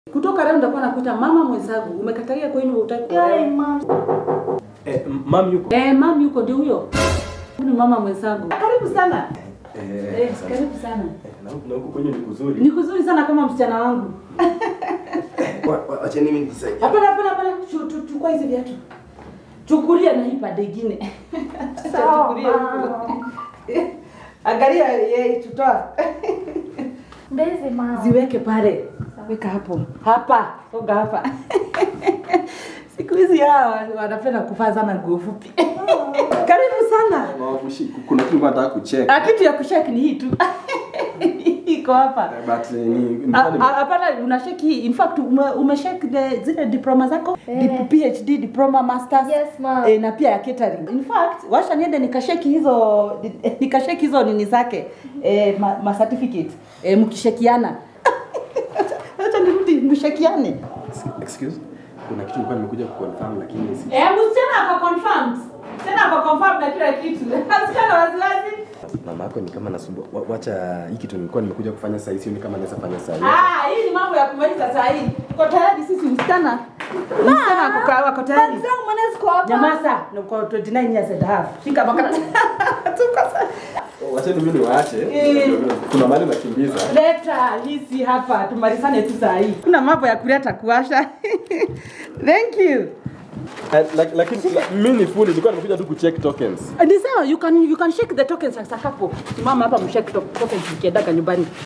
Kutoka leo ndakuwa nakuita mama mwenzangu. Umekatalia kwa nini hutaki Kai, kuolewa? mama. Eh, m- mam yuko? Eh, mam yuko ndio huyo. Huyu ni mama mwenzangu. Karibu sana. Eh, Eh, asante. karibu sana. Eh, na huku- na huku kwenye ni kuzuri. Ni kuzuri sana kama msichana wangu. Wa- wa- Wacha mimi nisaidie. Hapana, hapana, hapana. Chu- chu- Chukua hizi viatu. Chukulia na hii pande ingine. Sawa, Chukulia huku. mama. Angalia yeye tutoa. Mbezi, mama. Ziweke pale. Weka hapo. Hapa. Songa hapa. Siku hizi hawa wanapenda kuvaa sana nguo fupi. Karibu sana. Mawabushi, kuna kitu nataka kucheck. Ah, kitu ya kushek ni hii tu. Iko hapa. Eh, But eh, ni Ah, ni- ah, Hapana, unasheki hii. In fact ume, umesheki the zile diploma zako Eh. Dip- PhD, diploma, masters Yes, ma'am. eh, na pia ya catering. In fact, washa niende nikasheki hizo eh, nikasheki hizo nini zake eh, ma, ma certificate eh, mkishekiana. Acha nirudi mshekiane. Excuse? Kuna kitu nilikuwa nimekuja kuconfirm lakini si Eh, msichana ako confirmed. Tena ako confirmed na kila kitu. Msichana waziwazi. mama yako ni kama nasumbua. Wa- Wacha hii kitu nilikuwa nimekuja kufanya saa hii sioni kama naweza fanya saa hii. Ah, hii ni mambo ya kumaliza saa hii. Uko tayari sisi msichana? Msichana ako ka- ako tayari. Zangu mwana ziko hapa. Nyamaza, uko 29 years and a half. Shika makaratasi. Tuko sa- Wacha mimi niwaache. Eh. Kuna mahali nakimbiza. Leta hizi hapa tumalizane tu saa hii. Kuna mambo ya kuleta kuwasha. Thank you. Eh, lak- Lakini la- mimi ni full nilikuwa nimekuja tu kucheck tokens. Ni sawa, you can you can shake the tokens as a couple. Simama hapa mshake to- tokens ukiendaka nyumbani.